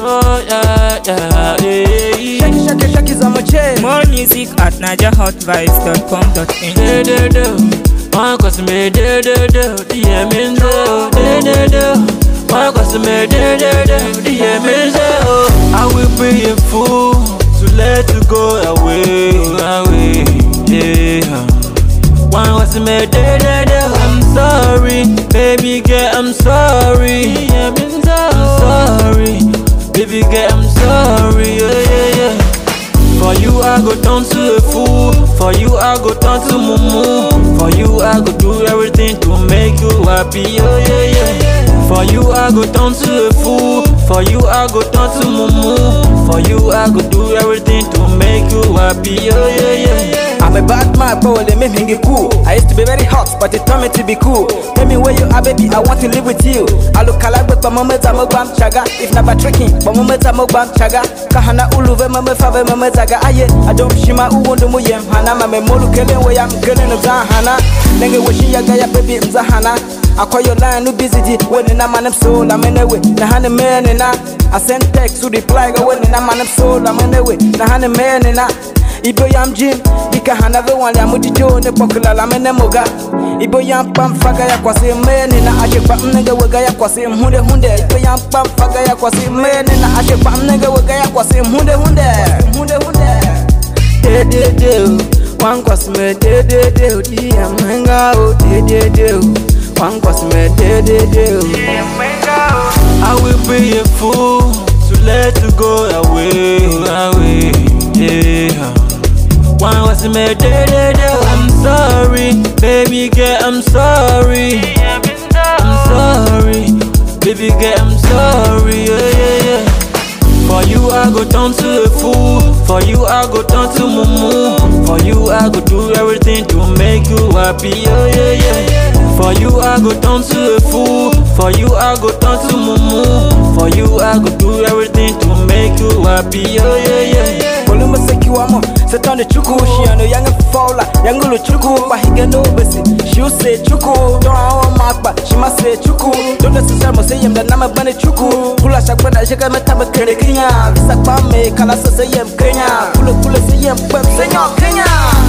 Oh yeah, yeah, yeah. Shake it, shake it, shake it on my chain. More music at NigerHotVibes.com.ng. Do do do, one cause me do do do, the means do do do do. One cause me do do do, the means do. I will be a fool to let you go away, away, yeah. One cause me do do do, I'm sorry, baby girl, I'm sorry, yeah, means I'm sorry, baby girl, I'm sorry, yeah, yeah, yeah. For you I go turn to a fool For you I go turn to mumu For you I go do everything to make you happy Oh yeah yeah For you I go turn to a fool For you I go turn to mumu For you I go do everything to make you happy Oh yeah yeah I'm a bad man, but well, they make me get cool. I used to be very hot, but they told me to be cool. Tell me where you are, baby, I want to live with you. I look alike with my mama, I'm a bam chaga. If never tricking, but mama, I'm a bam chaga. Kahana uluve, mama, fave, mama, zaga. Aye, I don't shima, uwundu muyem, hana, mame, molu, kele, way I'm killing of Zahana. Nenge, wishing ya gaya, baby, Zahana. akɔyɔ line no busy di wo ne nam anam so la mene we na ha ne me ne na I send text to reply go wo ne nam anam so la mene we na ha ne me ne na Ibo yam jim ika hana ve wan ya mudi jo ne pokula la mene moga Ibo yam pam faga ya kwase me ne na ashe pa mnege wega ya kwase hunde hunde Ibo yam pam faga ya kwase me ne na ashe pa mnege wega ya kwase hunde hunde hunde hunde De de de Wan kwase me de de de Di ya mwenga o de de de Wan kwase me de de de I will be a fool to let you go away, away, yeah. One was me, da, da, da. I'm sorry, baby girl, I'm sorry. I'm sorry, baby girl, I'm sorry, yeah, yeah, yeah. For you, I go turn to a fool. For you, I go turn to mumu. For you, I go do everything to make you happy, oh yeah, yeah. For you, I go turn to a fool. For you, I go turn to mumu. For you, I go do everything to make you happy, oh yeah, yeah, yeah. Kolumba sekiwamo Setande chuku Shiano yange fola Yangulu chuku Bahige no besi Shiu se chuku Don't awa makba Shima se chuku Don't necessarily mo se yem da nama bane chuku Kula shakbada shaka metaba kere Kenya Visa kwa me Kala so se yem Kenya Kula kula se yem Pep se nyo Kenya